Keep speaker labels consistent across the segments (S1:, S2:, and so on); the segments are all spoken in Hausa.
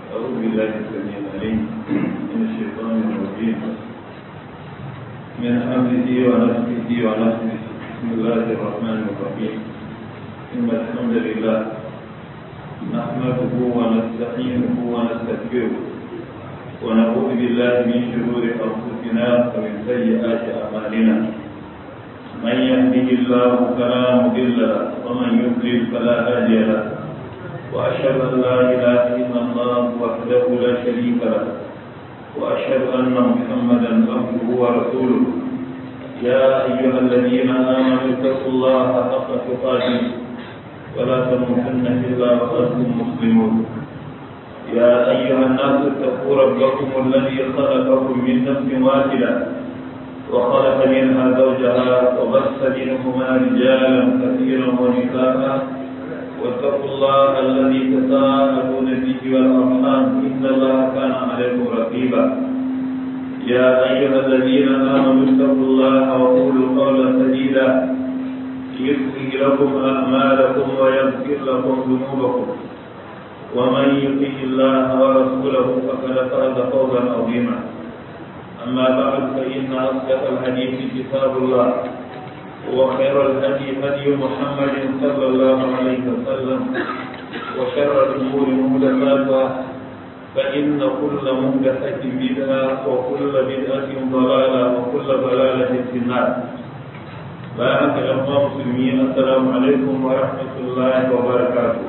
S1: أعوذ بالله السميع العليم من الشيطان الرجيم من حمده ونفسه ونفسه بسم الله الرحمن الرحيم إن الحمد لله نحمده ونستعينه ونستغفره ونعوذ بالله من شرور أنفسنا ومن سيئات أعمالنا من يهده الله فلا مضل له ومن يضلل فلا هادي له وأشهد أن لا إله إلا الله وحده لا شريك له وأشهد أن محمدا عبده ورسوله يا أيها الذين آمنوا اتقوا الله حق تقاته ولا تموتن إلا وأنتم مسلمون يا أيها الناس اتقوا ربكم الذي خلقكم من نفس واحدة وخلق منها زوجها وبث منهما رجالا كثيرا ونساء واتقوا الله الذي تساءلون به والارحام ان الله كان عليكم رقيبا يا ايها الذين امنوا اتقوا الله وقولوا قولا سديدا يصلح لكم اعمالكم ويغفر لكم ذنوبكم ومن يطع الله ورسوله فقد فاز فوزا عظيما اما بعد فان اصدق الحديث كتاب الله وخير الهدي هدي محمد صلى الله عليه وسلم وشر الامور محدثاتها فان كل محدثه بدعه وكل بدعه ضلاله وكل ضلاله في النار بارك الله مسلمين السلام عليكم ورحمه الله وبركاته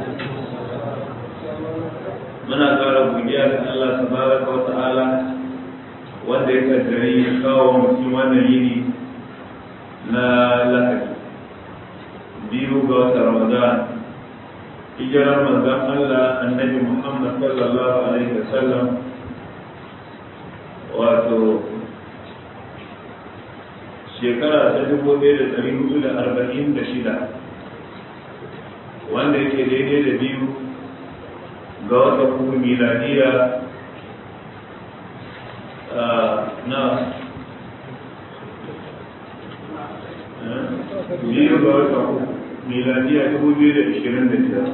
S1: muna ƙara godiya ga Allah tabaraka wa ta'ala wanda ya kaddari kawo mutum wannan yini na lahadi biyu ga wata ramadan hijirar manzan allah annabi muhammad sallallahu alaihi wasallam wato shekara ta dubu ɗaya da ɗari hudu da arba'in da shida wanda yake daidai da biyu ga wata kuma miladiya na biyu ga wata uku miladiya dubu biyu da ishirin da biyar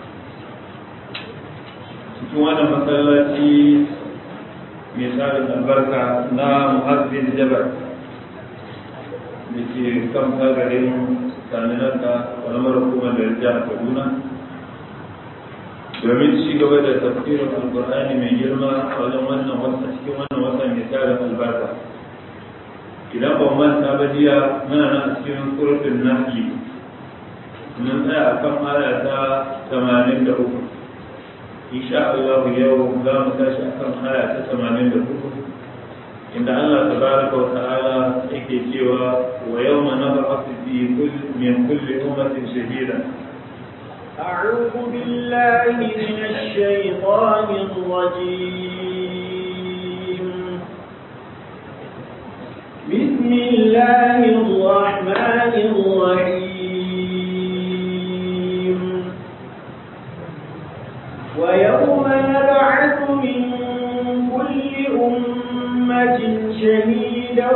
S1: cikin wannan masallaci mai tsarin albarka na muhazzin jabar da ke kan kagarin saninarka kalamar hukumar da jihar kaduna domin ci gaba da tafsirin alkur'ani mai girma a wajen wannan wata cikin wannan wata mai tsarin albarka idan ban manta ba jiya muna nan cikin surutun nahli mun tsaya a kan aya ta tamanin da uku insha Allah yau za mu tashi a kan aya ta tamanin da uku inda Allah tabaraka wa ta'ala yake cewa wa yawma nab'athu fi kulli min kulli ummatin shahida
S2: أعوذ بالله من الشيطان الرجيم بسم الله الرحمن الرحيم ويوم نبعث من كل أمة شهيدا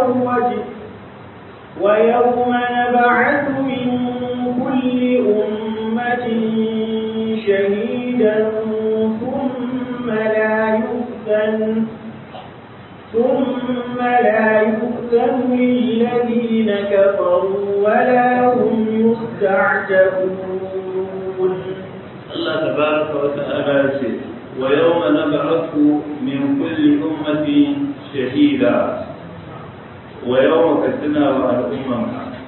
S2: ويوم نبعث من كل أمة شهيدا ثم لا يؤذن ثم لا يؤذن للذين كفروا ولا هم يستعتبون
S1: الله تبارك وتعالى ويوم نبعث من كل أمة شهيدا ويوم كتنا والأمم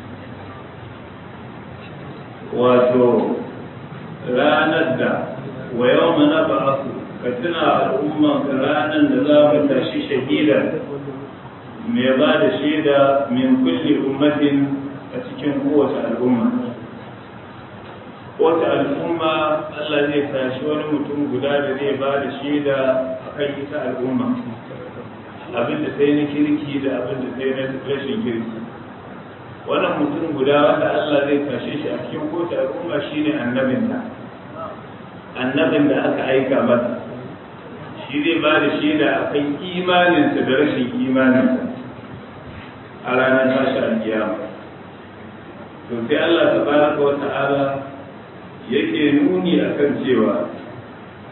S1: wato ranar da wa yau na ba'asu ka tuna al'umman ranar da za mu tashi shahida mai ba da shaida min kulli ummatin a cikin kowace al'umma kowace al'umma Allah zai tashi wani mutum guda da zai ba da shaida a kan ita al'umma abin da sai na kirki da abin da sai na rashin kirki wannan mutum guda wanda Allah zai tashe shi a cikin kowace al'umma shine annabin da annabin da aka aika masa shi zai ba da shaida a kan imaninsa da rashin imaninsa a ranar tashi alkiyama to sai Allah tabaraka wa ta'ala yake nuni akan cewa shi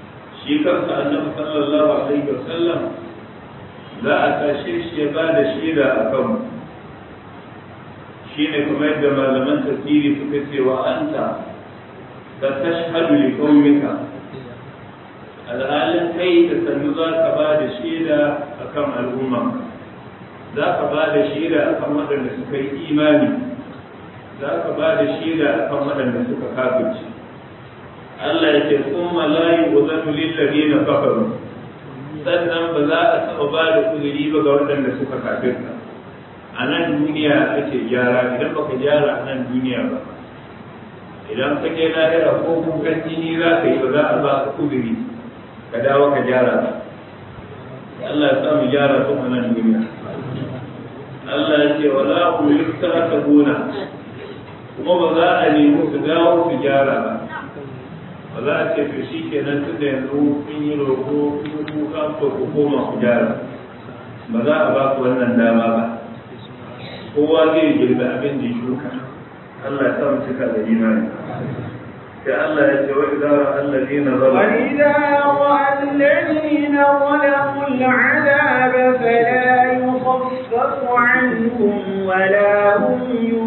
S1: shi kansa annabi sallallahu alaihi wasallam za a tashe shi ya ba da shaida a kanmu shi ne kuma yadda malaman tafsiri suka ce wa anta ka tashhadu li qaumika alhalin kai da sannu za ka ba da shaida a kan al'umma za ka ba da shaida a kan waɗanda suka yi imani za ka ba da shaida a kan waɗanda suka kafirci Allah ya ce kuma layi wa zanu lillahi na kafaru sannan ba za a taɓa ba da uzuri ba ga waɗanda suka kafirta a nan duniya ake gyara idan baka gyara a nan duniya ba idan ka je lahira ko kukan jini za ka yi ba za a ba ka uzuri ka dawo ka gyara ba Allah ya sa mu gyara su a nan duniya Allah ya ce wala hum yustakabuna kuma ba za a nemi su dawo su gyara ba ba za a ce to shi kenan tun da yanzu kun yi roƙo kun kuka to ku koma ku gyara ba za a ba ku wannan dama ba kowa zai girbi abin da ya shuka Allah ya sa mu cika da imani sai Allah ya ce wa idza ra'a alladhina
S2: zalamu وإذا رأى الذين ظلموا العذاب فلا يخفف عنهم ولا هم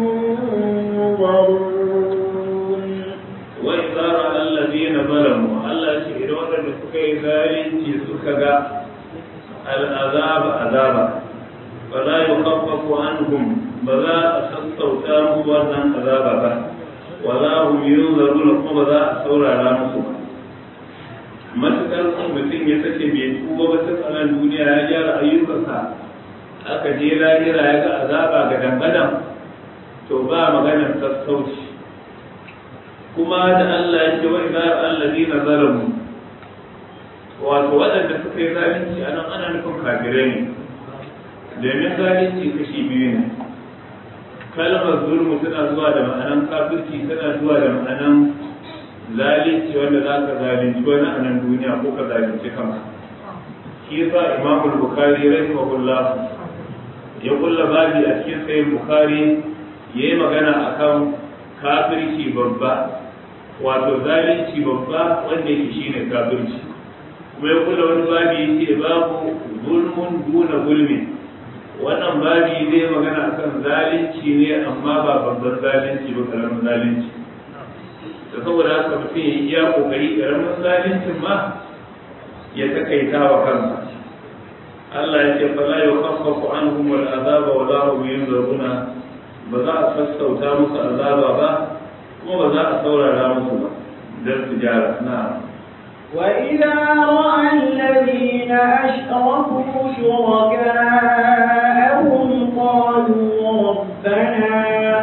S2: ينظرون
S1: وإذا رأى الذين ظلموا الله شهد وأن سكي ذلك سكا العذاب عذابا فلا يخفف عنهم بذا أسستوتام وأن عذابا ولا هم ينظرون كما بذا أسورا لا مصر matuƙar mutum ya sake bai tuba ba ta tsanan duniya ya gyara ayyukansa aka je lahira ya ga azaba ga dangadan to ba maganar sassauci kuma da Allah ya ce wa idza alladina zalamu wato waɗanda suka yi zalunci a nan ana nufin kafirai ne domin zalunci kashi biyu ne kalmar zulmu tana zuwa da ma'anan kafirci tana zuwa da ma'anan zalunci wanda za ka zalunci wani a nan duniya ko ka zalunci kanka shi yasa imamul bukhari rahimahullah ya kulla babi a cikin sayin bukhari yayi magana akan kafirci babba wato zalunci babba wanda yake shine kafirci kuma ya kula wani babi yace babu zulmun duna zulmi wannan babi zai magana akan zalunci ne amma ba babban zalunci ba karamin zalunci da saboda haka mutum ya iya kokari karamin zaluncin ma ya takaita wa kansa Allah ya ce fala yukhaffafu anhum wal azaba wa la hum yunzaruna ba za a sassauta musu azaba ba kuma ba za a saurara musu ba don su gyara na
S2: وإذا رأى الذين أشركوا شركاءهم قالوا ربنا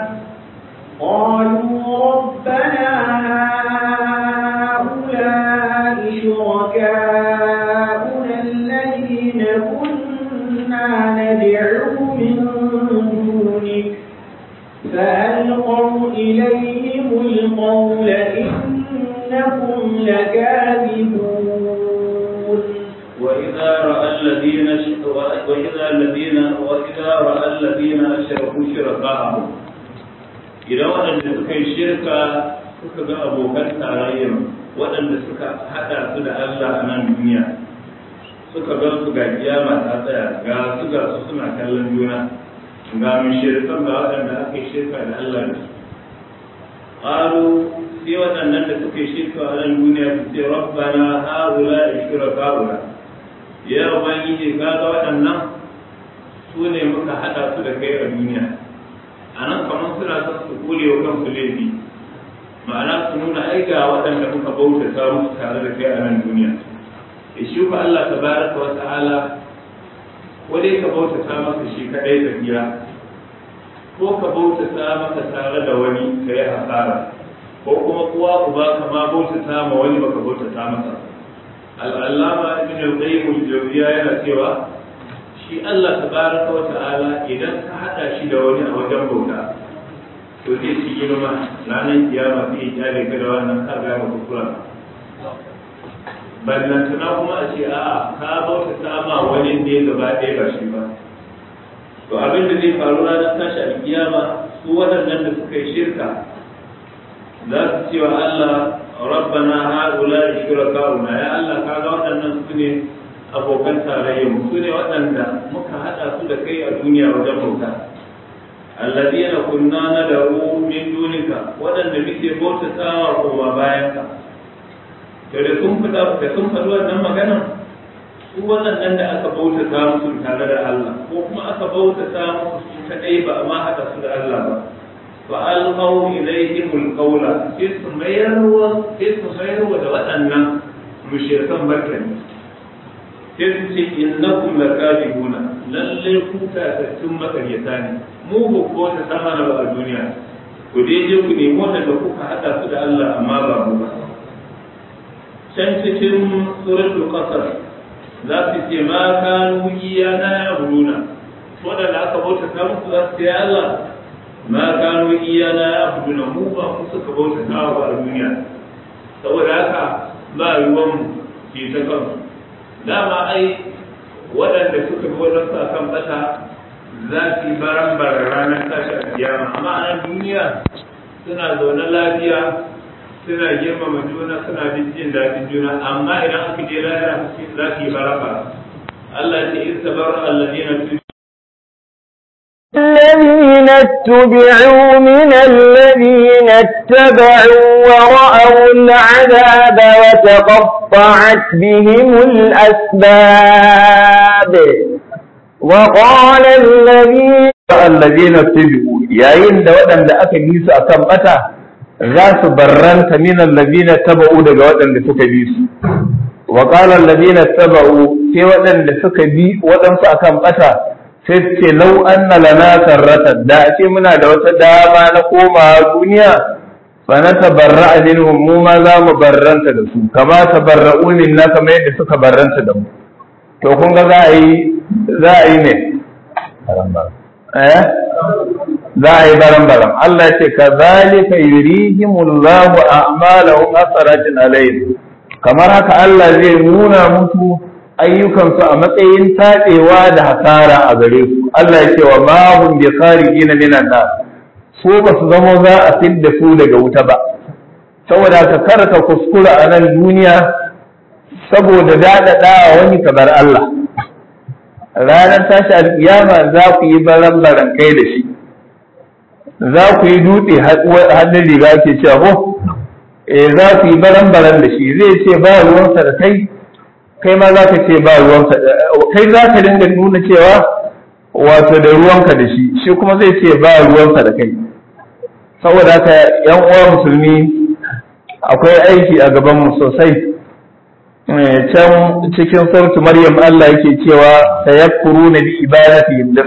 S2: قالوا ربنا هؤلاء شركاؤنا الذين كنا ندعو من دونك فألقوا إليهم القول إنهم لكاذبون
S1: وإذا رأى الذين وإذا الذين وإذا رأى الذين أشركوا شركاءهم إذا waɗanda suka yi shirka suka ga abokan tarayyar waɗanda suka haɗa su da Allah a nan duniya suka ga su ga kiyama ta tsaya ga su ga su suna kallon juna ga mun shirkan ga waɗanda aka yi shirka da Allah da su qalu sai waɗannan da suka yi shirka a nan duniya su ce rabbana haula shurakauna ya ubangiji ka ga waɗannan su ne muka haɗa su da kai a duniya a nan kamar suna son su kure wa kansu laifi ma'ana su nuna ai ga waɗanda muka bautata musu tare da kai a nan duniya da shi ku Allah tabaraka wa ta'ala ko dai ka bautata masa shi kadai ka tsira ko ka bautata masa tare da wani ka yi hasara ko kuma kuwa uba ka ma bautata ma wani baka bautata masa al'allama ibn al-qayyim al-jawziya yana cewa shi Allah tabaraka wa ta'ala idan ka hada shi da wani a wajen bauta to zai ci girma ranar kiyama sai ya kyale ka da wannan ka ga maka kura ballantana kuma a ce a'a ka bautata ma wani ne gaba ɗaya ba shi ba to abin da zai faru ranar tashi alkiyama su waɗannan da suka yi shirka za su ce wa Allah rabbana haula shurakauna ya Allah kaga waɗannan su ne abokan tarayyar su ne waɗanda muka haɗa su da kai a duniya wajen bauta alladina kunna nad'u min dunika waɗanda muke bauta tsawa ko ba bayan ka to da sun fada da sun faɗi wannan magana su waɗannan da aka bauta ta musu tare da Allah ko kuma aka bauta ta musu su kadai ba amma haɗa su da Allah ba fa alqaw ilayhim alqawla sai su mayarwa sai su mayarwa da waɗannan mushrikan barkani sai su ce innakum lakadibuna lalle ku tatattun makaryata ne mu ba ko ta sama na ba a duniya ku dai je ku nemi wanda kuka hada su da Allah amma ba mu ba can cikin suratul qasas za su ce ma kanu iyana ya'buduna wadanda aka bauta ta musu za su ce Allah ma kanu iyana ya'buduna mu ba ku suka bauta ta ba a duniya saboda haka ba ruwan mu ke ta kansu dama ai waɗanda suka bi wajen sa kan bata za su yi baran ranar tashi a kiyama amma a nan duniya suna zaune lafiya suna girmama juna suna bin jin daɗin juna amma idan aka je lahira za su yi baraka Allah ce in tabar alladina tu
S2: الذين اتبعوا من الذين اتبعوا ورأوا العذاب وتقطعت بهم الأسباب وقال الذين
S3: الذين اتبعوا yayin da waɗanda aka bi su akan bata za su barranta min allazina taba'u daga waɗanda suka bi su wa qala allazina taba'u sai waɗanda suka bi waɗansu akan bata sai su ce lau anna lana karratan da ake muna da wata dama na komawa duniya fa na tabarra'a minhum mu ma za mu barranta da su kama tabarra'u minna kamar yadda suka barranta da mu to kun ga za a yi za a yi ne eh za a yi baran baran Allah ya ce kazalika yurihimullahu a'malahum asaratin alayhim kamar haka Allah zai nuna musu ayyukansu a matsayin taɗewa da hasara a gare su Allah ya ce wa ma hum bi kharijina minan nar su ba su zamo za a fidda su daga wuta ba saboda ka karka kuskura a nan duniya saboda daɗaɗa wani kamar Allah ranar tashi alƙiyama za ku yi baran baran kai da shi za ku yi dutse hannun riga ke cewa ko eh za ku yi baran baran da shi zai ce ba ruwansa da kai kai ma za ka ce ba ruwanka kai za ka dinga nuna cewa wato da ruwanka da shi shi kuma zai ce ba ruwanka da kai saboda haka yan uwa musulmi akwai aiki a gabanmu sosai can cikin sautu maryam Allah yake cewa sayakfuru na bi ibadati da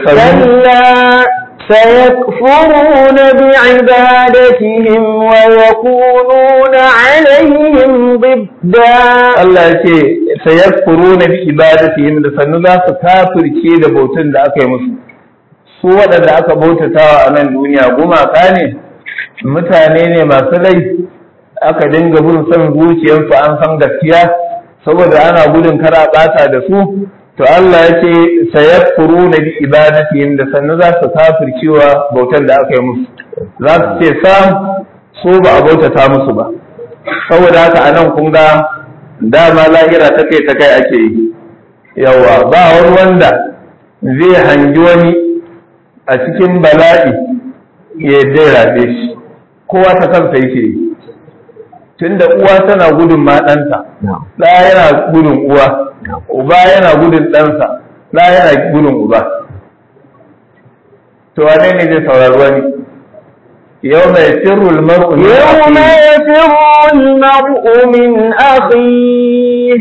S2: سيكفرون بعبادتهم ويكونون عليهم ضدا
S3: Allah ya ce sayakfuruna bi ibadatihim da sannu za su kafirce da bautan da aka yi musu su waɗanda aka bautatawa a nan duniya gumaka ne mutane ne masu lai aka dinga bin son zuciyarsu an san gaskiya saboda ana gudun kara ɓata da su to Allah ya ce sayakfuruna bi ibadatihim da sannu za su kafircewa bautan da aka yi musu za su ce sam su ba a bautata musu ba saboda haka anan kun ga dama lahira ta kai ta kai ake yi yawa ba wani wanda zai hangi wani a cikin bala'i ya dai rabe shi kowa ta kansa yake yi tunda uwa tana gudun ma ɗanta ɗaya yana gudun uwa uba yana gudun ɗansa ɗaya yana gudun uba to wane ne zai saurari wani يوم يفر المرء من
S2: يوم يفر المرء من أخيه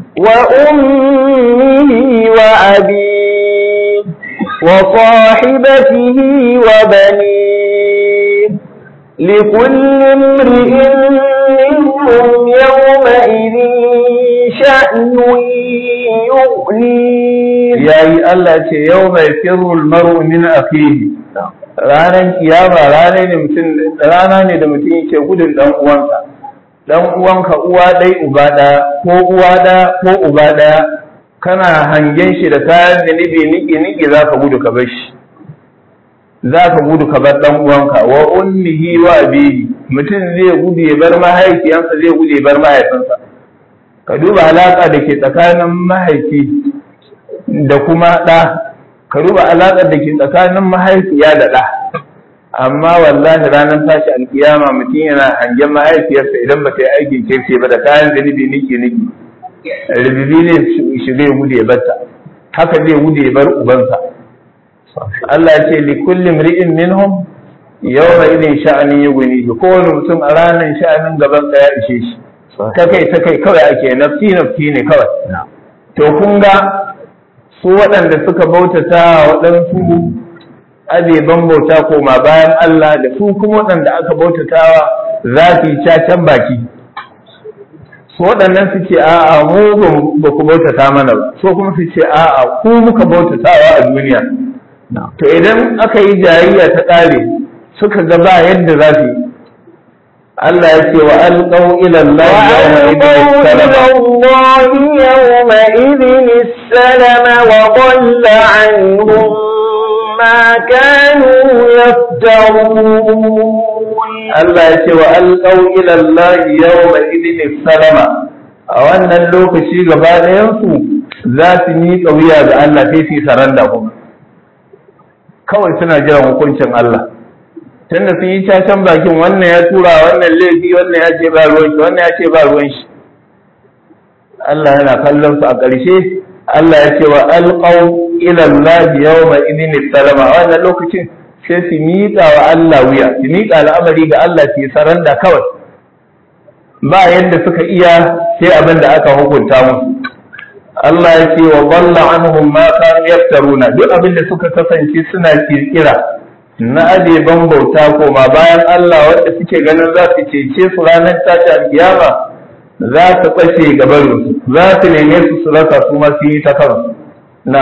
S2: وأمه وأبيه وصاحبته وبنيه لكل امرئ منهم يومئذ شأن يغنيه
S3: yayi Allah ce yau mai firul maru min akhihi ranar kiyama rana ne mutum rana ne da mutum yake gudun dan uwansa dan uwanka uwa dai uba daya ko uwa daya ko uba daya kana hangen shi da kayan zanibi niki niki zaka gudu ka bar shi za ka gudu ka bar dan uwanka wa ummihi wa abihi mutum zai gudu ya bar mahaifiyansa zai gudu ya bar mahaifinsa ka duba alaƙa da ke tsakanin mahaifi da kuma ɗa ka duba alaƙar da ke tsakanin mahaifiya da ɗa amma wallahi ranar tashi alkiyama mutum yana hangen mahaifiyarsa idan ba ta yi aikin kirki ba da kayan zunubi niki niki rububi ne shi zai gudu ya barta haka zai gudu ya bar ubansa Allah ya ce li kulli mri'in minhum yawma idin sha'anin yughni kowane mutum a ranar sha'anin gaban sa ya ishe shi ta kai ta kai kawai ake nafsi nafsi ne kawai to kun ga su waɗanda suka bautata waɗansu abeban bauta koma bayan Allah da su kuma waɗanda aka bautatawa za su yi cacan baki su waɗannan su ce a'a mu ba ku bautata mana ba so kuma su ce a'a ku muka bautatawa a duniya to idan aka yi jayayya ta ƙare suka ga ba yadda za su yi Allah ya ce wa alƙau ila
S2: الله يومئذ السلم وضل عنهم ما كانوا يفترون
S3: Allah ya ce wa alƙau ila Allah yawma idin salama a wannan lokaci gaba ɗayansu za su miƙa wuya ga Allah sai su yi saranda kuma kawai suna jiran hukuncin Allah tunda sun yi cacan bakin wannan ya tura wannan laifi wannan ya ce ba ruwan shi wannan ya ce ba ruwan shi Allah yana kallon su a ƙarshe Allah ya ce wa alqaw ila Allah yawma idin salama a wannan lokacin sai su miƙa wa Allah wuya su miƙa al'amari ga Allah su yi saranda kawai ba yadda suka iya sai abin da aka hukunta musu Allah ya ce wa dalla anhum ma kanu yaftaruna duk abin da suka kasance suna kirkira na abeban bauta koma bayan Allah wanda suke ganin za su cece su ranar tashi alkiyama za su ɓace gabarinsu za su neme su su rasa su ma su yi ta kansu na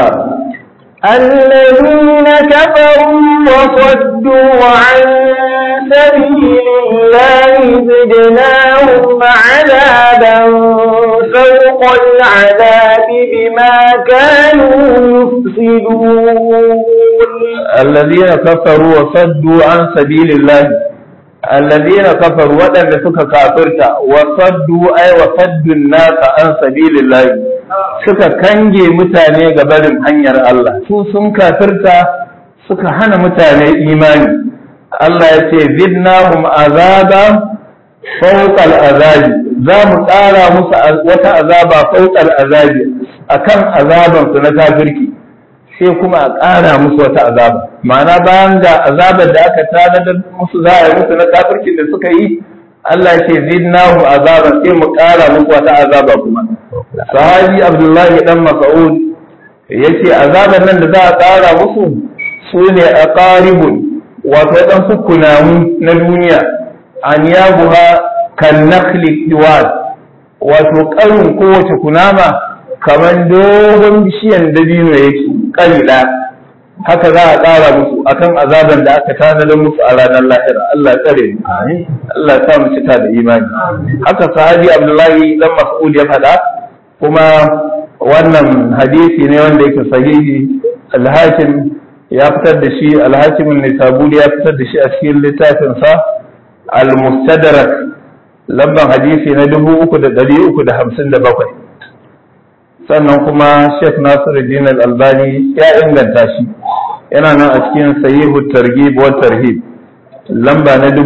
S2: الذين كفروا وصدوا عن سبيل الله زدناهم عذابا فوق العذاب بما كانوا يفسدون
S3: الذين كفروا وصدوا عن سبيل الله الذين كفروا ودن suka kafirta وصدوا أي وصدوا الناس عن سبيل الله suka kange mutane ga barin hanyar Allah su sun kafirta suka hana mutane imani Allah ya ce zidnahum azaba fawqal azabi za mu ƙara musu wata azaba fawqal azabi akan azaban su na kafirki sai kuma a ƙara musu wata azaba ma'ana bayan ga azabar da aka tanadar musu za a yi musu na kafirkin da suka yi Allah ya ce zidnahum azaba sai mu ƙara musu wata azaba kuma sahabi abdullahi dan mas'ud yace azaban nan da za a ƙara musu su ne aqaribun wato dan kunamu na duniya an yabuha kan nakhli diwad wato ƙarin kowace kunama kamar dogon bishiyan dabino yake kalila haka za a ƙara musu akan azaban da aka tanadar musu a ranar lahira Allah ya tsare mu Allah ya sa mu cika da imani haka sahabi Abdullahi dan Mas'ud ya faɗa kuma wannan hadisi ne wanda yake sahihi al-Hakim ya fitar da shi al-Hakim an-Nisaburi ya fitar da shi a cikin littafin sa al-Mustadrak lamban hadisi na 3357 sannan kuma Sheikh Nasiruddin Al-Albani ya inganta shi yana nan a cikin sahihu targhib wa tarhib lamba na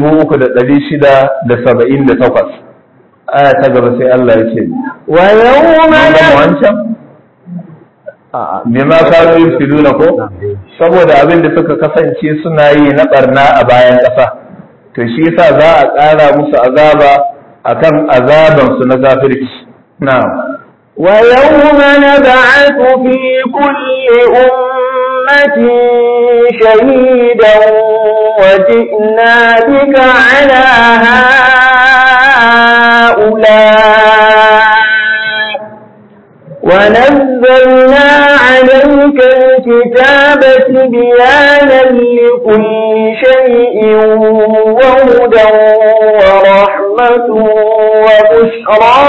S3: 3678 aya ta gaba sai Allah ya ce
S2: wa yawma
S3: wancan bima kanu yufsiduna ko saboda abin da suka kasance suna yi na barna a bayan ƙasa to shi yasa za a ƙara musu azaba akan azaban su na kafirci na'am
S2: ويوم نبعث في كل أمة شهيدا وجئنا بك على هؤلاء ونزلنا عليك الكتاب بيانا لكل شيء وهدى ورحمة وبشرى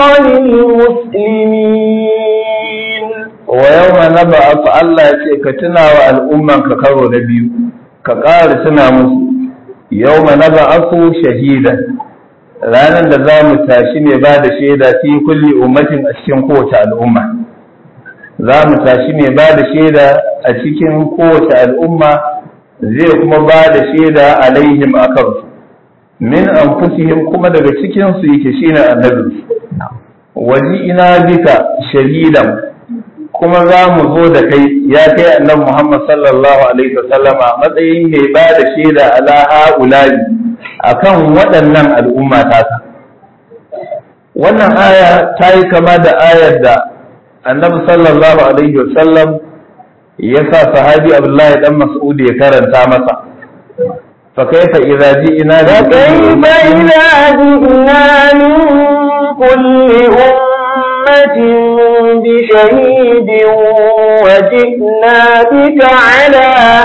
S2: للمسلمين
S3: ويوم نبعث الله يتي كتنا والأمة ككرو نبيو ka ƙara tuna musu yau ma na ba'asu shahidan ranar da za mu tashi ne ba da shaida fi kulli ummatin a cikin kowace al'umma za mu tashi ne ba da shaida a cikin kowace al'umma zai kuma ba da shaida alaihim a kansu min anfusihim kuma daga cikinsu yake shine annabinsu waji ina bika shahidan kuma za mu zo da kai ya kai annabi Muhammad sallallahu alaihi wasallama matsayin mai ba da shaida ala ha'ula'i akan waɗannan al'umma ta wannan aya ta yi kama da ayar da annabi sallallahu alaihi wasallam ya sa sahabi abdullahi dan mas'ud ya karanta masa fa kaifa idza ji'na
S2: فكيف إذا جئنا من كل أمة بشهيد وجئنا بك على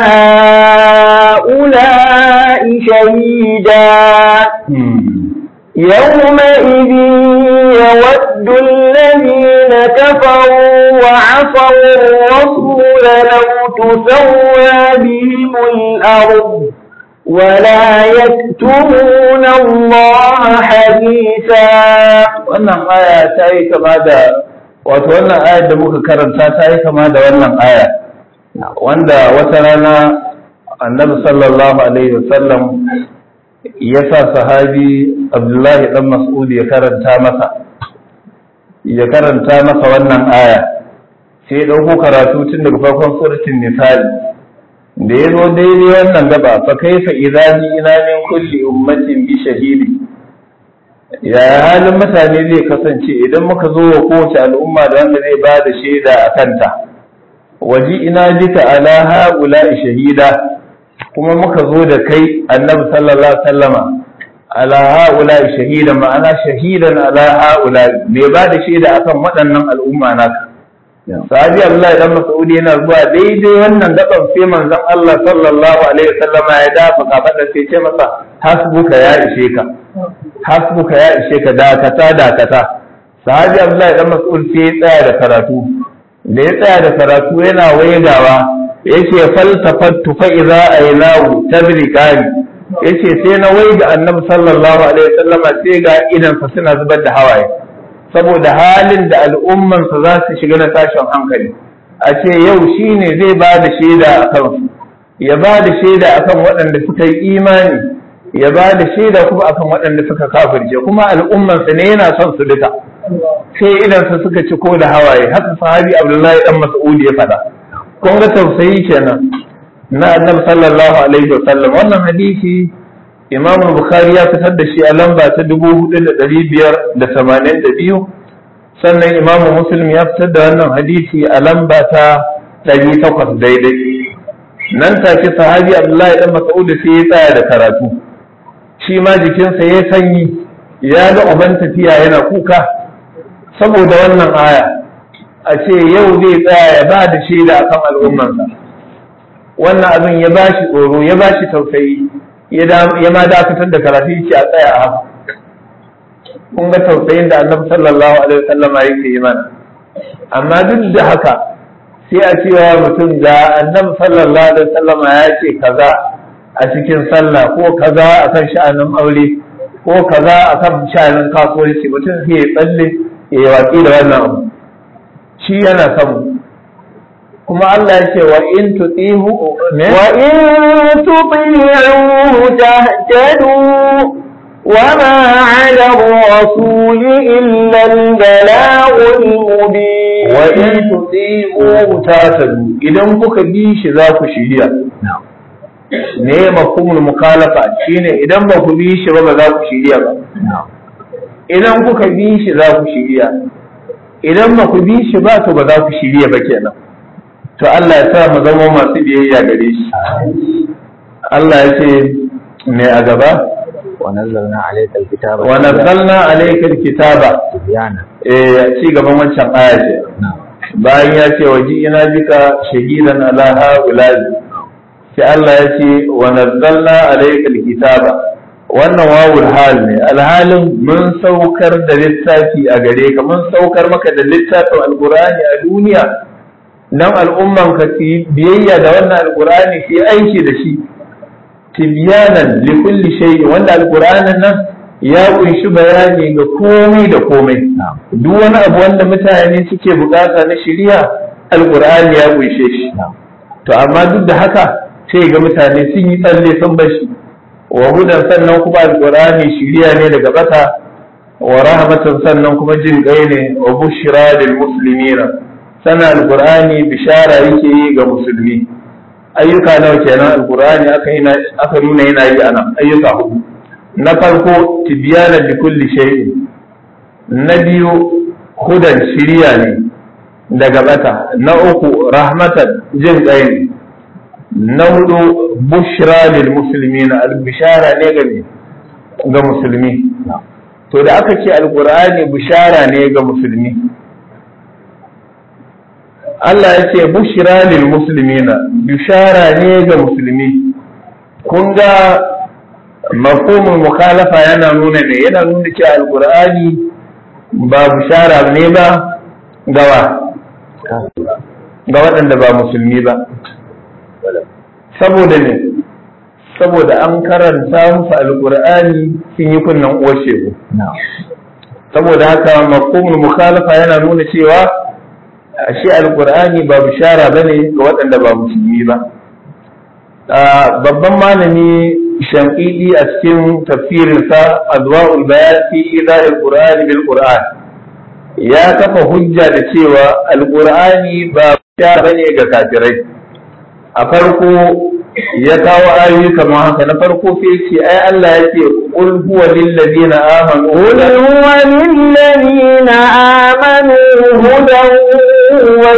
S2: هؤلاء شهيدا يومئذ يود الذين كفروا وعصوا الرسول لو تسوى بهم الأرض ولا يكتمون الله حديثا
S3: wannan aya ta yi kama da wato wannan ayar da muka karanta ta yi kama da wannan aya wanda wata rana annabi sallallahu alaihi wasallam ya sa sahabi abdullahi dan mas'ud ya karanta masa ya karanta masa wannan aya sai ya ɗauko karatu tun daga farkon suratul misali da ya zo daidai wannan gaba fa kaifa idza ina min kulli ummatin bi shahidi ya halin mutane zai kasance idan muka zo wa kowace al'umma da wanda zai ba da shaida a kanta waji ina bika ala haula shahida kuma muka zo da kai annabi sallallahu alaihi wasallama ala haula shahida ma'ana shahidan ala haula mai ba da shaida akan waɗannan al'umma naka sahabi Allah dan Mas'ud yana zuwa daidai wannan gaban sai manzon Allah sallallahu alaihi wasallama ya dafa kafada sai ce masa hasbuka ya ishe ka hasbuka ya ishe ka dakata dakata sahabi Abdullahi dan Mas'ud sai ya tsaya da karatu da ya tsaya da karatu yana waigawa yace faltafattu fa idza aylahu tabriqani yace sai na waiga annabi sallallahu alaihi wasallama sai ga idan sa suna zubar da hawaye saboda halin da al'ummansa za su shiga na tashin hankali a ce yau shi ne zai ba da shaida a kansu ya ba da shaida a kan waɗanda suka yi imani ya ba da shaida kuma a kan waɗanda suka kafirce kuma al'ummansa ne yana son su duka sai idansa suka ci ko da hawaye haka sahabi abdullahi dan mas'ud ya faɗa kun ga tausayi kenan na annabi sallallahu alaihi wa sallam wannan hadisi imam bukhari ya fitar da shi a lamba ta dubu hudu da ɗari biyar da tamanin da biyu sannan imam muslim ya fitar da wannan hadisi a lamba ta ɗari takwas daidai nan take sahabi abdullahi dan mas'ud sai ya tsaya da karatu shi ma jikinsa ya sanyi ya ga uban tafiya yana kuka saboda wannan aya a ce yau zai tsaya ya ba da shaida akan al'ummarsa wannan abin ya bashi tsoro ya bashi tausayi ya ma dakatar da karatu ce a tsaya a haka kun ga tausayin da annabi sallallahu alaihi wasallam yake yi mana amma duk da haka sai a cewa mutum da annabi sallallahu alaihi wasallam ya ce kaza a cikin sallah ko kaza akan sha'anin aure ko kaza akan sha'anin kasuwanci mutum sai ya tsalle ya yi watsi da wannan abu shi yana son kuma Allah ya ce wa in tutihu ne
S2: wa in tuti'uhu tahtadu وما على الرسول إلا البلاغ المبين
S3: وإن تطيعوه تهتدوا إذا kuka bi shi za ku shiriya ne mafhumul mukhalafa shine idan ba ku bi shi ba ba za ku shiriya ba idan kuka bi shi za ku shiriya idan ba ku bi shi ba to ba za ku shiriya ba kenan to Allah ya sa mu zama masu biyayya gare shi Allah ya ce me a gaba
S4: ونزلنا عليك الكتاب
S3: ونزلنا عليك الكتاب
S4: تبيانا
S3: eh ci gaban wancan aya ce bayan ya ce waji ina bika shahidan ala haula'i sai Allah ya ce wa nazzalna alayka alkitaba wannan wawul hal ne alhalin mun saukar da littafi a gare ka mun saukar maka da littafin alqur'ani a duniya dan al'umman ka su biyayya da wannan alqur'ani su aiki da shi tibyanan li kulli shay wanda alqur'anin nan ya kunshi bayani ga komai da komai duk wani abu wanda mutane suke bukata na shari'a alqur'ani ya kunshe shi to amma duk da haka sai ga mutane sun yi tsalle sun bashi wa hudan sannan kuma alqur'ani shari'a ne daga bata wa rahmatan sannan kuma jin kai ne wa bushra lil muslimina sannan alqur'ani bishara yake yi ga musulmi ayyuka nawa kenan alqur'ani aka yi aka nuna yana yi anan ayyuka hudu na farko tibyana li kulli shay'in na biyu hudan shiriya ne daga bata na uku rahmatan jin kai ne na hudu bushra lil muslimin al bishara ne ga ga musulmi to da aka ce alqur'ani bishara ne ga musulmi Allah ya ce bushira lil muslimina bishara ne ga musulmi kun ga mafhumul mukhalafa yana nuna ne yana nuna cewa alqur'ani ba bishara ne ba gawa ga waɗanda ba musulmi ba saboda ne saboda an karanta musu alqur'ani sun yi kunnan uwar shegu saboda haka mafhumul mukhalafa yana nuna cewa shi alkur'ani ba bishara bane ga waɗanda ba musulmi ba babban malami shamqidi a cikin tafsirinsa adwa'ul bayan fi ida'il qur'ani bil qur'an ya kafa hujja da cewa alkur'ani ba bishara bane ga kafirai a farko ya kawo ayoyi kamar haka na farko sai ce ai Allah ya ce qul huwa lil ladina amanu
S2: qul huwa lil ladina amanu hudan wa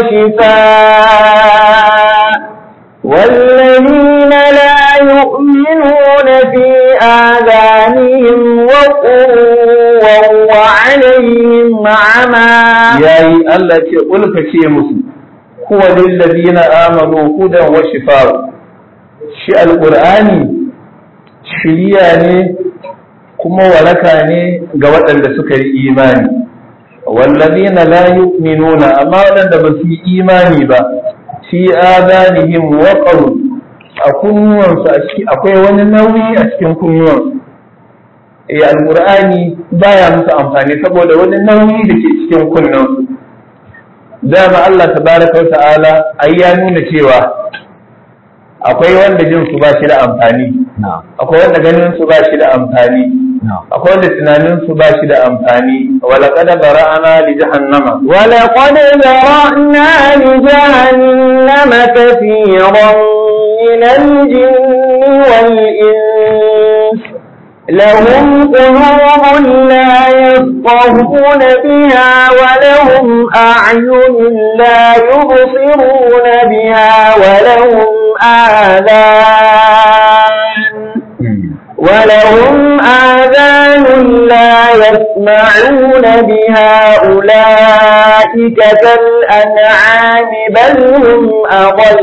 S2: shifaa والذين لا يؤمنون في آذانهم وقر وهو عليهم عمى
S3: يا الله قل كشي مسلم هو للذين آمنوا هدى وشفاء shi alƙur'ani shiriya ne kuma waraka ne ga waɗanda suka yi imani wallazina la yu'minuna amma waɗanda ba su yi imani ba fi adanihim waqaru a kunnuwansu akwai wani nauyi a cikin kunnuwansu eh alƙur'ani baya musu amfani saboda wani nauyi da ke cikin kunnansu dama Allah tabaraka wa ta'ala ai ya nuna cewa akwai wanda jin su ba shi da amfani akwai wanda ganin su ba shi da amfani akwai wanda tunanin su ba shi da amfani wala qad bara'ana li jahannama
S2: wala qad zara'na li jahannama kathiran min al-jinni wal ins لهم قلوب لا يفقهون بها ولهم أعين لا يبصرون بها ولهم آذان ولهم آذان لا يسمعون بها أولئك كالأنعام بل هم أضل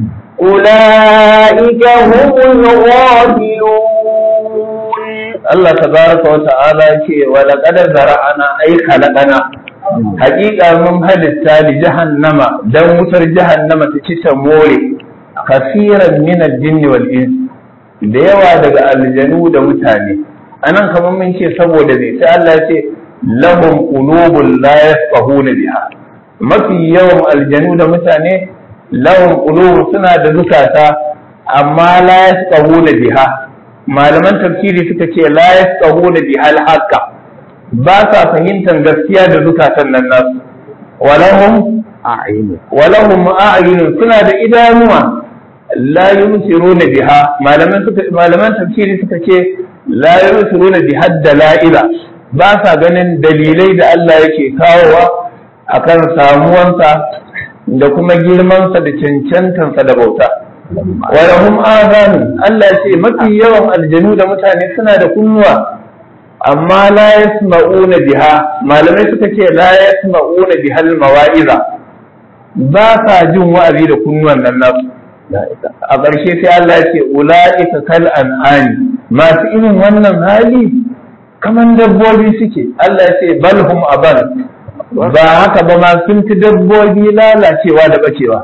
S2: أولئك هم الغافلون
S3: Allah tabaraka wa ta'ala ce wa laqad zara'ana ay khalaqana haqiqa mun halitta li jahannama dan wutar jahannama ta ci ta more kasiran min al-jinn wal ins da yawa daga aljanu da mutane anan kamar mun ce saboda ne sai Allah ya ce lahum qulubun la yafqahuna biha mafi yawan aljanu da mutane lahum qulubun suna da zukata amma la yafqahuna biha malaman tafsiri suka ce la yafqahuna bihal haqqa ba sa fahimtar gaskiya da zukatan nan nasu walahum a'yun walahum a'yun suna da idanuwa la yumsiruna biha malaman suka malaman tafsiri suka ce la yumsiruna biha dalaila ba sa ganin dalilai da Allah yake kawowa akan samuwansa da kuma girmansa da cancantansa da bauta walahum azanu Allah ce mafi yawan aljanu da mutane suna da kunnuwa amma la yasma'una biha malamai suka ce la yasma'una biha mawa'iza ba sa jin wa'azi da kunnuwan nan nasu a ƙarshe sai Allah ya ce ula'ika kal an'ani masu irin wannan hali kaman dabbobi suke Allah ya ce balhum abal ba haka ba ma sun fi dabbobi lalacewa da bacewa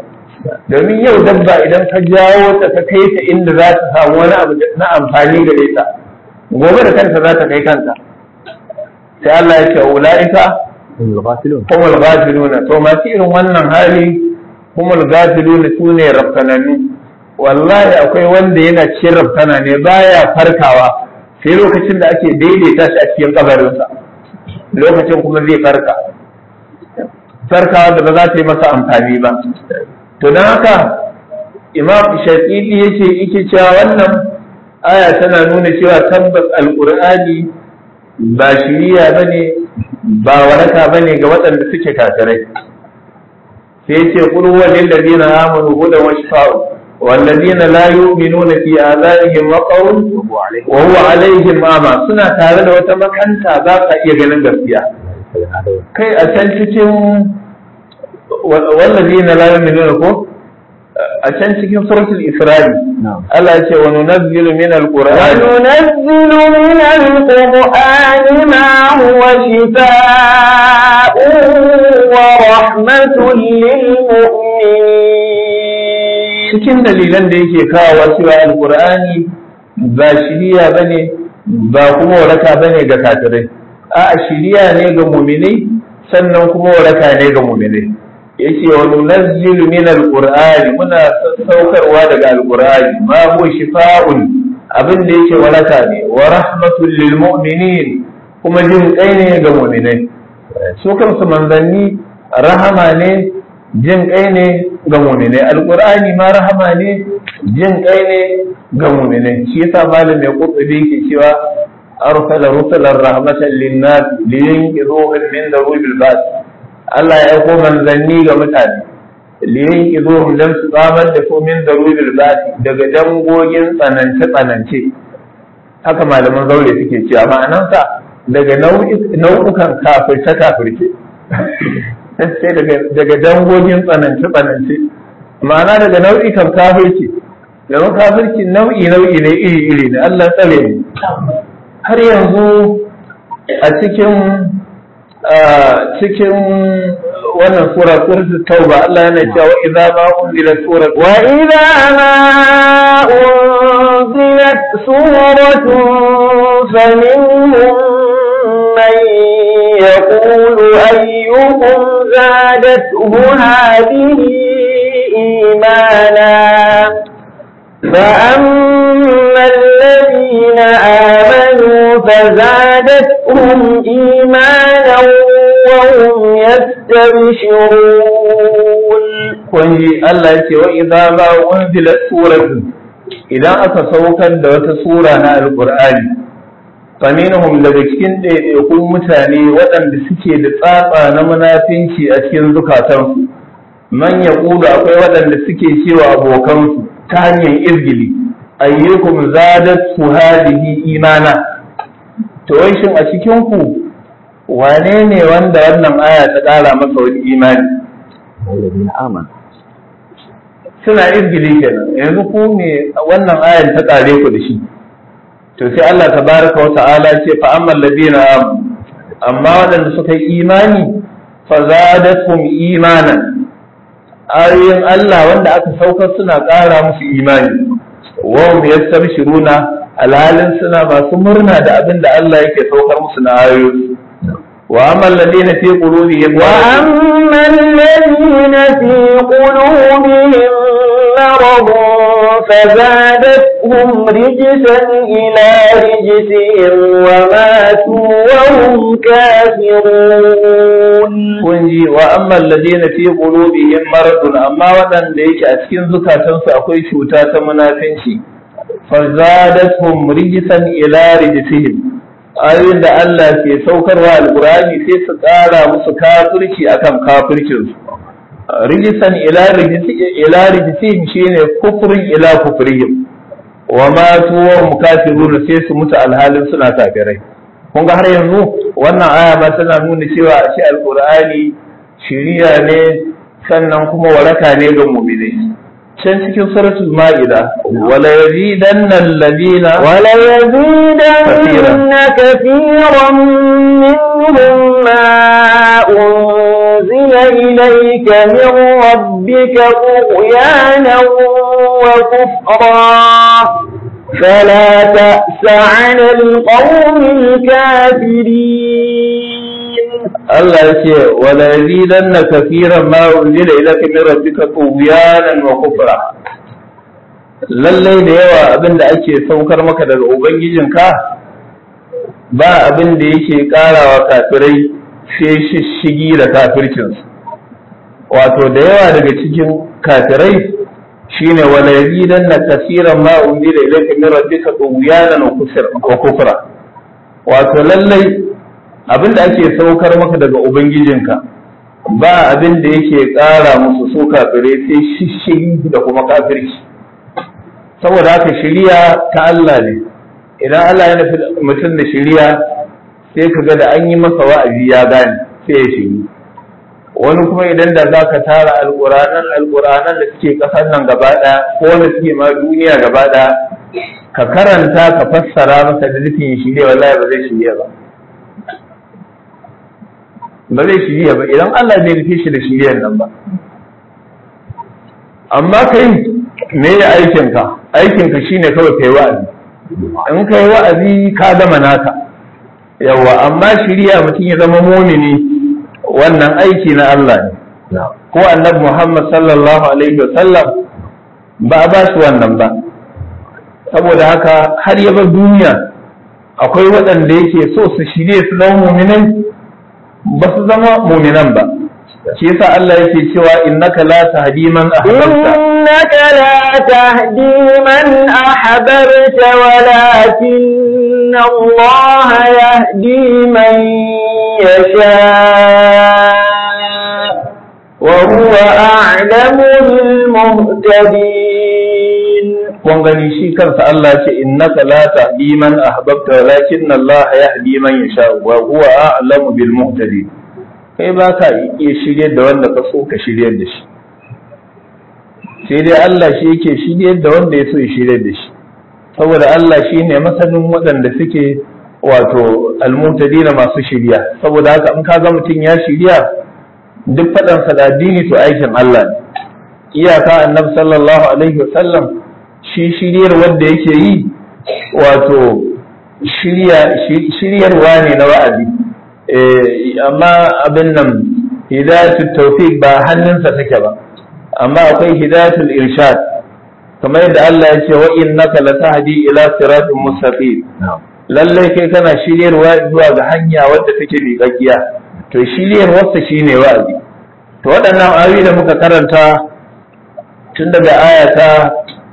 S3: domin yau dabba idan ka jawo ta ka kai ta inda za ta samu wani abu na amfani gare ta gobe da kanta za ta kai kanta sai Allah ya ce ula'ika
S4: الغافلون
S3: humul ghafiluna to masu irin wannan hali humul ghafiluna su ne rafkananu wallahi akwai wanda yana cikin rafkana ne baya farkawa sai lokacin da ake daidaita shi a cikin kabarinsa lokacin kuma zai farka farkawa da ba za ta yi masa amfani ba to don haka imam shafi'i yace yake cewa wannan aya tana nuna cewa tabbas alqur'ani ba shiriya bane ba waraka bane ga waɗanda suke kafirai sai yace qul huwa lil ladina amanu hudan wa shifa'un wal ladina la yu'minuna fi adhanihim waqawun wa huwa alaihim ama suna tare da wata makanta za ka iya ganin gaskiya kai a can cikin wallazina la yu'minuna ko a can cikin suratul isra'i Allah ya ce wa nunazzilu min alqur'ani
S2: وننزل من القرآن ما هو شفاء ورحمة للمؤمنين
S3: cikin dalilan da yake kawo cewa alqur'ani ba shiriya bane ba kuma waraka bane ga kafirai a shiriya ne ga mu'minai sannan kuma waraka ne ga mu'minai yace wa nunazzilu min alqur'ani muna saukarwa daga alqur'ani ma huwa shifaa'un abin da yake waraka ne wa rahmatul lil mu'minin kuma jin kai ne ga mu'minai su kansu manzanni rahama ne jin kai ne ga mu'minai alqur'ani ma rahama ne jin kai ne ga mu'minai shi yasa malam mai qurtubi yake cewa arsala rusulan rahmatan lin nas liyunqidhuhum min darubil ba'th Allah ya aiko manzanni ga mutane liyin izuhum dan su tsamar da su min darubil basi daga dangogin tsanance tsanance haka malaman zaure suke cewa ma'anansa daga nau'ukan kafirce kafirce sai daga dangogin tsanance tsanance ma'ana daga nau'ikan kafirci domin kafirci nau'i nau'i ne iri iri ne Allah tsare ne har yanzu a cikin cikin wannan sura suratul tauba Allah yana cewa wa idza ma unzilat surat
S2: wa idza ma unzilat suratun faminhum man yaqulu ayyuhum zadathu hadhihi imana فأما الذين آمنوا فزادتهم إيمانا وهم يستبشرون
S3: kunji Allah ya ce wa idza ma unzilat suratun idan aka saukar da wata sura na alqur'ani faminhum daga cikin ɗaiɗaikun mutane waɗanda suke da tsatsa na munafinci a cikin zukatansu man yaqulu akwai waɗanda suke cewa abokansu ta hanyar izgili ayyukum zadat su hadihi imana to wai shin a cikin ku wane ne wanda wannan aya ta ƙara masa wani imani
S4: الذين آمنوا
S3: suna izgili kenan yanzu ku ne wannan ayan ta ƙare ku da shi to sai Allah tabaraka wa ta'ala ce fa ammal ladina amanu amma waɗanda suka yi imani fa zadatuhum imanan ayoyin Allah wanda aka saukar suna ƙara musu imani wa hum yastabshiruna alhalin suna masu murna da abin da Allah yake saukar musu na ayoyi wa amma alladhina fi qulubihim
S2: وأما الذين في قلوبهم مرض فزادتهم رجسا إلى رجسهم وماتوا وهم كافرون
S3: kun ji wa amma alladhina fi qulubihim maradun amma waɗanda yake a cikin zukatansu akwai cuta ta munafinci fazadathum rijsan ila rijsihim ayoyin da Allah ke saukarwa alqur'ani sai su ƙara musu kafirci akan kafircin su rijsan ila ila rijsihim shine kufrin ila kufrihim wa matu wa hum kafirun sai su mutu alhalin suna kafirai kun ga har yanzu wannan aya ma tana nuna cewa a ce alqur'ani shiriya ne sannan kuma waraka ne ga mu'minai can cikin suratul ma'ida wala yazidanna alladhina
S2: وليزيدن كثيرا منهم ما أنزل إليك من ربك طغيانا وكفرا فلا تأس على القوم الكافرين
S3: Allah ya ce wala yazidanna kafiran ma unzila ilaka min rabbika tughyanan wa kufra lallai da yawa abin da ake saukar maka daga ubangijinka ba abin da yake karawa kafirai sai shishigi da kafircinsu wato da yawa daga cikin kafirai shine wala yazidanna kafiran ma unzila ilaka min rabbika tughyanan wa kufra wato lallai abin da ake saukar maka daga ubangijinka ba abin da yake ƙara musu su kafire sai shishiri da kuma kafirci saboda haka shiriya ta Allah ne idan Allah ya nufi mutum da shiriya sai ka ga da an yi masa wa'azi ya gane sai ya shiri wani kuma idan da za ka tara alƙuranan alƙuranan da suke ƙasar nan gaba ɗaya ko wanda suke ma duniya gaba ɗaya ka karanta ka fassara masa da nufin shirya wallahi ba zai shirya ba ba zai shirya ba idan Allah bai nufi shi da shiryan nan ba amma kai me ya aikinka aikinka shine kawai kai wa'azi in kai wa'azi ka gama naka yawa amma shirya mutum ya zama mumini wannan aiki na Allah ne ko annabi Muhammad sallallahu alaihi wasallam ba a ba shi wannan ba saboda haka har ya bar duniya akwai waɗanda yake so su shirye su zama muminai ba su zama muminan ba shi yasa Allah yake cewa innaka la tahdi man ahbabta
S2: إنك لا تهدي من أحببت ولكن الله يهدي من يشاء وهو أعلم بالمهتدين
S3: kun gani shi kansa Allah ce innaka la tahdi man ahbabta walakin Allah yahdi man yasha wa huwa a'lamu bil muhtadin kai ba ka iya shiryar da wanda ka so ka shiryar da shi sai dai Allah shi yake shiryar da wanda ya so ya shiryar da shi saboda Allah shi ne masanin waɗanda suke wato almutadina masu shirya saboda haka in ka ga mutum ya shirya duk faɗansa da addini to aikin Allah ne iyaka annabi sallallahu alaihi wasallam shi shiryar wanda yake yi wato shiryarwa ne na wa'azi amma abin nan hidayatul tawfiq ba hannunsa take ba amma akwai hidayatul irshad kamar yadda Allah ya ce wa innaka latahdi ila siratin mustaqim lallai kai kana shiryarwa zuwa ga hanya wadda take miƙaƙiya to shiryarwarsa shine wa'azi to waɗannan ayoyi da muka karanta tun daga aya ta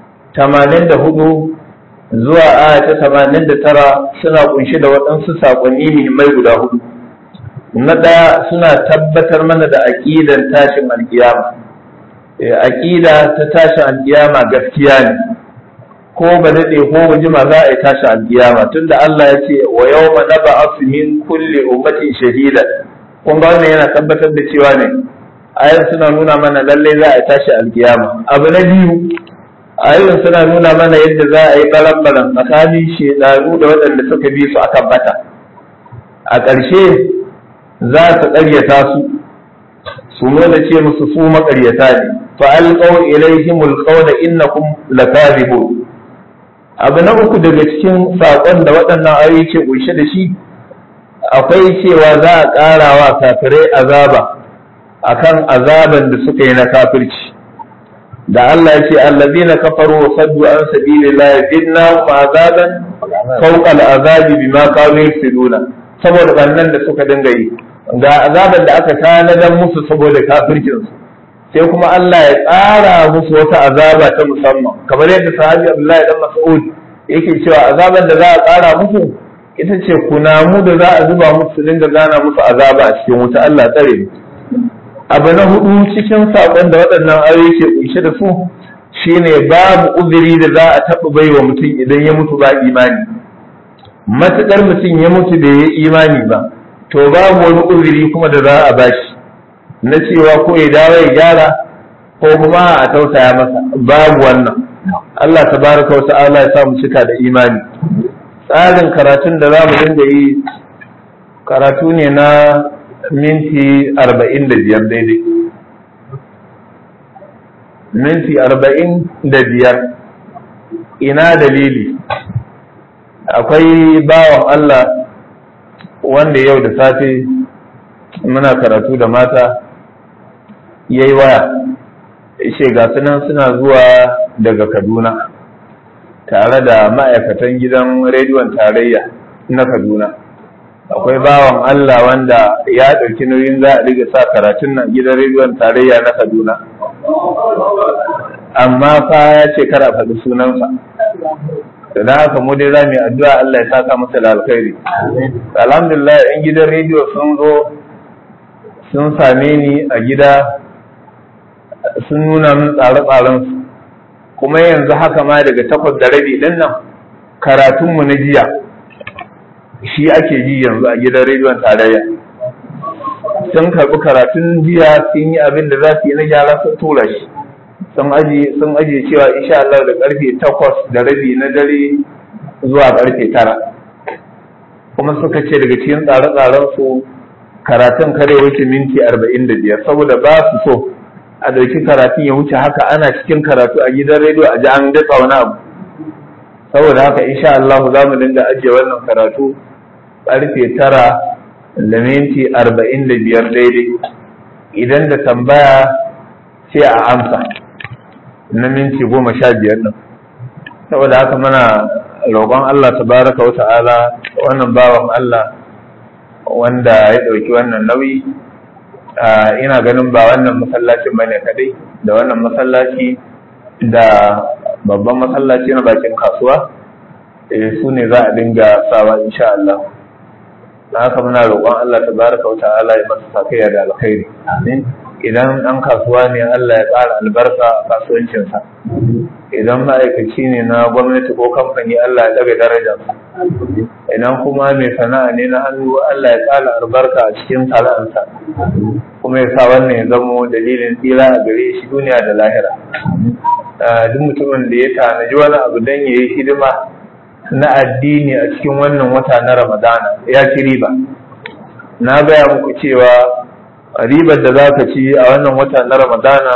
S3: 84 zuwa aya ta 89 suna kunshi da waɗansu saƙonni muhimmai guda hudu na ɗaya suna tabbatar mana da aƙidan tashin alƙiyama aƙida ta tashin alƙiyama gaskiya ne ko ba daɗe ko ba jima za a yi tashin alƙiyama tunda Allah ya ce wa yau ma na ba min kulle ummatin shahida kun ga wannan yana tabbatar da cewa ne ayan suna nuna mana lallai za a yi tashin alƙiyama abu na biyu ayoyin suna nuna mana yadda za a yi baran-baran tsakanin shedanu da waɗanda suka bi su akan bata a ƙarshe za su ƙaryata su su nuna ce musu su maƙaryata ne fa alqaw ilaihimul qawla innakum lakazibun abu na uku daga cikin saƙon da waɗannan ayoyi ke ƙunshe da shi akwai cewa za a ƙara wa kafirai azaba akan azaban da suka yi na kafirci da Allah ya ce allazina kafaru wa saddu an sabilillahi zidna azaban fawqa al'azabi bima kanu yafsiduna saboda bannan da suka dinga yi ga azaban da aka tanadar musu saboda kafircin su sai kuma Allah ya tsara musu wata azaba ta musamman kamar yadda sahabi Abdullahi dan Mas'ud yake cewa azaban da za a tsara musu ita ce kunamu da za a zuba musu su dinga gana musu azaba a cikin wuta Allah tsare mu abu na hudu cikin saƙon da waɗannan ayoyi ke kunshe da su shine babu uzuri da za a taɓa bai wa mutum idan ya mutu ba imani matuƙar mutum ya mutu da ya imani ba to babu wani uzuri kuma da za a bashi na cewa ko ya dawo ya gyara ko kuma a tausaya masa babu wannan Allah tabaraka wa ta'ala ya sa mu cika da imani tsarin karatun da za mu dinga yi karatu ne na minti arba'in da biyar daidai minti arba'in da biyar ina dalili akwai bawan Allah wanda yau da safe muna karatu da mata ya yi waya ishe ga sunan suna zuwa daga kaduna tare da ma'aikatan gidan rediyon tarayya na kaduna akwai bawan Allah wanda ya ɗauki nauyin za a riga sa karatun nan gidan rediyon tarayya na kaduna amma fa ya ce kar a faɗi sunansa da na haka mu dai za mu yi addu'a Allah ya saka masa da alkhairi alhamdulillah yan gidan rediyo sun zo sun same ni a gida sun nuna min tsare-tsaren su kuma yanzu haka ma daga takwas da rabi din nan karatunmu na jiya shi ake ji yanzu a gidan rediyon tarayya sun karɓi karatun jiya sun yi abin da za su yi na gyara sun tura shi sun aji sun aji cewa insha Allah da karfe takwas da rabi na dare zuwa karfe tara kuma suka ce daga cikin tsare-tsaren su karatun kare wuce minti arba'in da biyar saboda ba su so a ɗauki karatun ya wuce haka ana cikin karatu a gidan rediyo a ji an datsa wani abu saboda haka insha Allah za mu dinga ajiye wannan karatu karfe tara da minti arba'in da biyar daidai idan da tambaya sai a amsa na minti goma sha biyar ɗin saboda haka muna roƙon Allah tabaraka wa ta'ala wannan bawan Allah wanda ya ɗauki wannan nauyi ina ganin ba wannan masallacin bane kadai da wannan masallaci da babban masallaci na bakin kasuwa su ne za a dinga sawa insha Allah haka muna roƙon Allah tabaraka wa ta'ala ya masa sakayya da alkhairi idan ɗan kasuwa ne Allah ya ƙara albarka a kasuwancinsa idan ma'aikaci ne na gwamnati ko kamfani Allah ya ɗaga darajarsa idan kuma mai sana'a ne na hannu Allah ya ƙara albarka a cikin sana'arsa kuma ya sa wannan ya zamo dalilin tsira a gare shi duniya da lahira duk mutumin da ya tanaji wani abu don ya yi hidima na addini a cikin wannan wata na ramadana ya ci riba na gaya muku cewa ribar da za ka ci a wannan wata na ramadana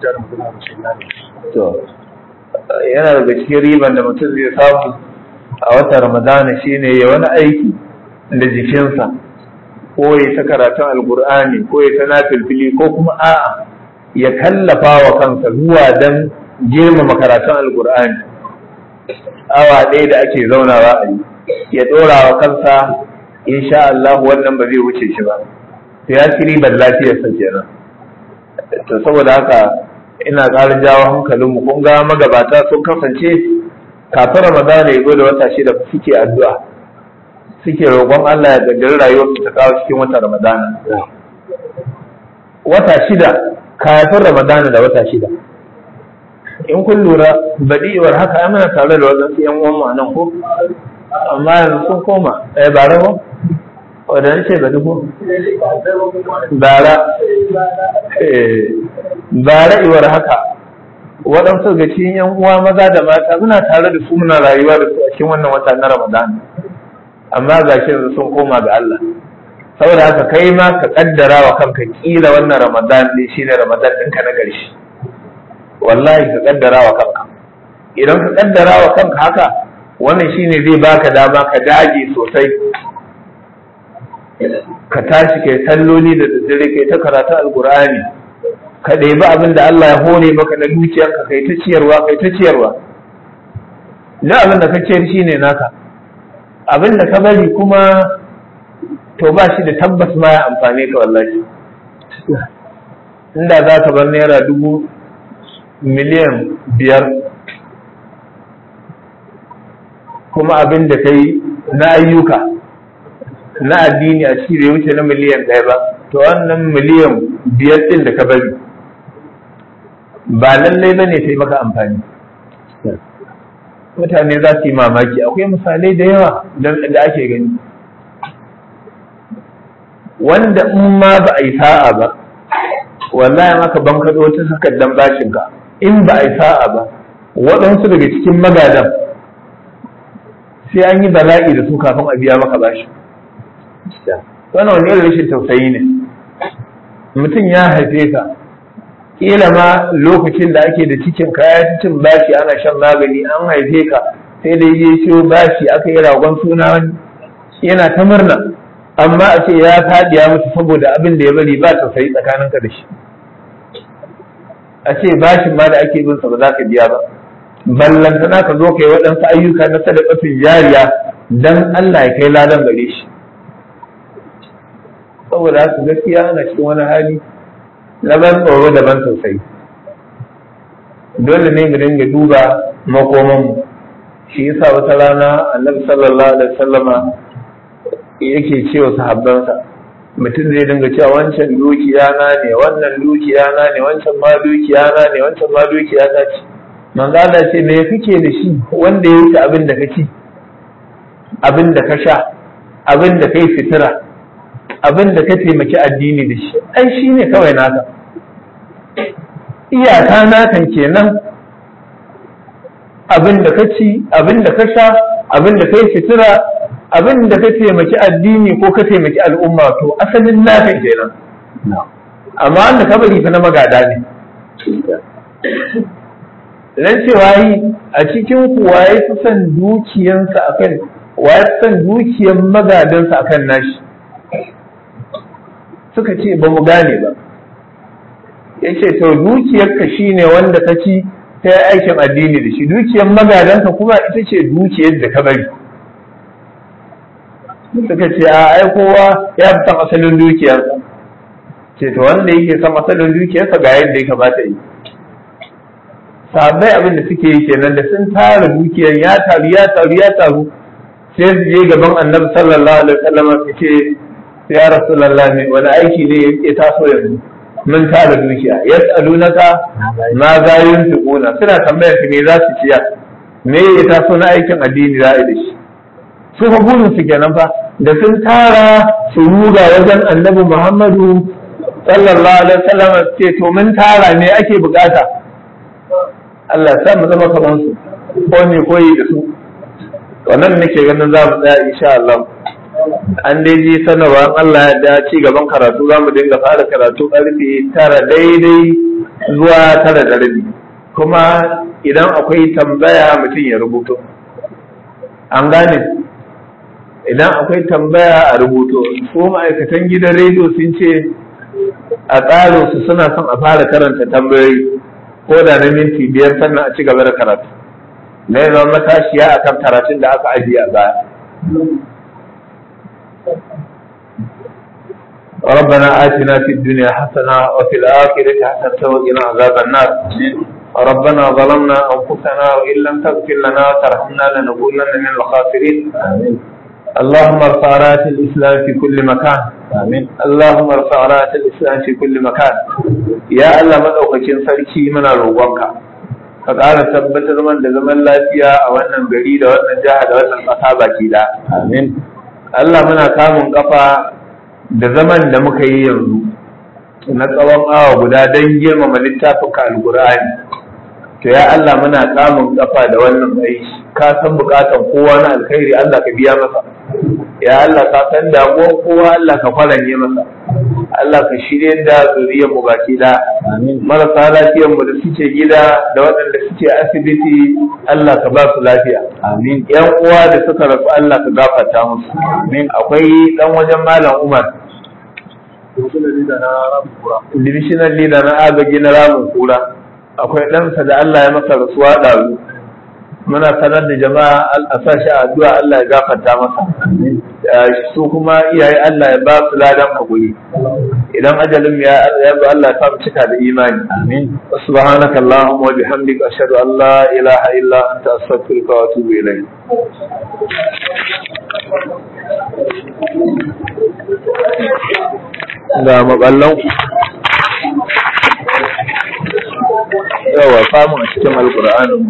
S3: to yana daga cikin ribar da mutum zai samu a wata ramadana shine ya wani aiki da jikinsa ko ya ta karatun alkur'ani ko ya ta nafilfili ko kuma a'a ya kallafa wa kansa zuwa don girmama karatun alkur'ani awa ɗaya da ake zaunawa a yi ya ɗora wa kansa insha Allah wannan ba zai wuce shi ba to ya ci ribar lafiyarsa kenan to saboda haka ina ƙara jawo hankalinmu kun ga magabata sun kasance kafin ramadana ya zo da wata shida suke addu'a suke roƙon Allah ya gaddari rayuwarsu ta kawo cikin wata ramadana wata shida kafin ramadana da wata shida in kun lura baɗiwar haka ya mana tare da waɗansu ‘yan uwan nan ko amma yanzu sun koma eh ba rabo wadda ce ba duku bara bara iwar haka waɗansu ga cikin yan uwa maza da mata muna tare da su muna rayuwa da su a cikin wannan wata na ramadan amma ga shi yanzu sun koma ga Allah saboda haka kai ma ka kaddara wa kanka kila wannan ramadan ne shine ramadan ɗinka na ƙarshe wallahi ka kaddara wa kanka idan ka kaddara wa kanka haka wannan shine zai baka dama ka dage sosai ka tashi kai salloli da daddare kai ta karatu alkur'ani ka ɗebi abin da Allah ya hore maka na dukiyarka kai ta ciyarwa kai ta ciyarwa na abin da ka ciyar shine naka abin da ka bari kuma to ba shi da tabbas ma ya amfane ka wallahi inda za ka bar naira dubu miliyan biyar kuma abin da ka yi na ayyuka na addini a ciki bai wuce na miliyan ɗaya ba to wannan miliyan biyar ɗin da ka bari ba lallai ba ne sai maka amfani mutane za su yi mamaki akwai misalai da yawa da ake gani wanda in ma ba a yi sa'a ba wallahi maka ban kaɗo wata takardar bashinka in ba a yi sa'a ba waɗansu daga cikin magadan sai an yi bala'i da su kafin a biya maka bashi wannan wani irin rashin tausayi ne mutum ya haife ka kila ma lokacin da ake da cikin kaya cin bashi ana shan magani an haife ka sai dai ya ciwo bashi aka yi ragon suna wani yana ta murna amma a ce ya faɗi ya mutu saboda abin da ya bari ba tausayi tsakaninka da shi a ce bashin ma da ake bin sa ba za ka biya ba ballantana ka zo ka yi waɗansu ayyuka na sadakatun jariya dan Allah ya kai ladan gare shi saboda haka gaskiya ana cikin wani hali na ban tsoro da ban tausayi dole ne mu dinga duba makoman mu shi yasa wata rana annabi sallallahu alaihi wasallama yake cewa sahabbansa mutum zai dinga cewa wancan dukiya na ne wannan dukiya na ne wancan ma dukiya na ne wancan ma dukiya ta ce manzo Allah ce me kake da shi wanda ya wuce abin da ka ci abin da ka sha abin da kai fitira abin da ka taimaki addini da shi ai shi ne kawai naka iyaka nakan kenan abin da ka ci abin da ka sha abin da kai fitira abin da ka taimaki addini ko ka taimaki al'umma to asalin naka kenan amma wanda ka bari fa na magada ne dan cewa yi a cikin ku waye fi son dukiyansa akan waye fi son dukiyan magadansa akan nashi suka ce ba mu gane ba ya ce to dukiyarka shine wanda ka ci ta yi aikin addini da shi dukiyar magadanka kuma ita ce dukiyar da ka bari suka ce a ai kowa ya fi san asalin dukiyarsa ce to wanda yake san asalin dukiyarsa ga yadda ya kamata yi sabai abin da suke yi kenan da sun tara dukiyar ya taru ya taru ya taru sai su je gaban annabi sallallahu alaihi wasallam su ce ya rasulullah ne wani aiki ne ya taso yanzu mun tara dukiya yas'alunaka ma za yunfiquna suna tambayar su me za su ciya me ya taso na aikin addini za a yi da shi su fa burin su kenan fa da sun tara su ruga wajen annabi muhammadu sallallahu alaihi wasallam ce to mun tara me ake bukata Allah ya sa mu zama kamar su ko ne koyi da su wannan nake ganin za mu tsaya insha Allah an dai ji sanarwa Allah ya da ci gaban karatu za mu dinga fara karatu karfe tara daidai zuwa tara da rabi kuma idan akwai tambaya mutum ya rubuto an gane idan akwai tambaya a rubuto ko ma'aikatan gidan rediyo sun ce a tsarin su suna son a fara karanta tambayoyi ko da na minti biyar sannan a ci gaba da karatu na yi zama matashiya a kan karatun da aka ajiye a baya ربنا آتنا في الدنيا حسنة وفي الآخرة حسنة وقنا عذاب النار ربنا ظلمنا أنفسنا وإن لم تغفر لنا وترحمنا لنكونن من الخاسرين آمين اللهم ارفع راية الإسلام في كل مكان آمين اللهم ارفع راية الإسلام في كل مكان يا الله مدوكacin sarki muna roƙonka ka ƙara tabbatar man da zaman lafiya a wannan gari da wannan jiha da wannan ƙasa baki da amin Allah muna kamun kafa da zaman da muka yi yanzu na tsawon awa guda don girmama littafin ka alƙur'ani to ya Allah muna kamun kafa da wannan aiki ka san bukatan kowa na alkhairi Allah ka biya masa ya Allah ka san damuwar kowa Allah ka faranye masa Allah ka shirye da zuriyar mu baki da marasa lafiyar mu da suke gida da waɗanda suke asibiti Allah ka ba su lafiya amin yan uwa da suka rasu Allah ka gafarta musu amin akwai dan wajen malam Umar divisional leader na agaji na ramin kura akwai ɗansa da Allah ya masa rasuwa ɗazu muna sanar da jama'a a sa shi a addu'a Allah ya gafarta masa su kuma iyaye Allah ya ba su ladan hakuri idan ajalin ya ya zo Allah ya sa mu cika da imani amin subhanaka allahumma wa bihamdika ashhadu an la ilaha illa anta astaghfiruka wa atubu ilayk ga maballan yawa samun a cikin alkur'anin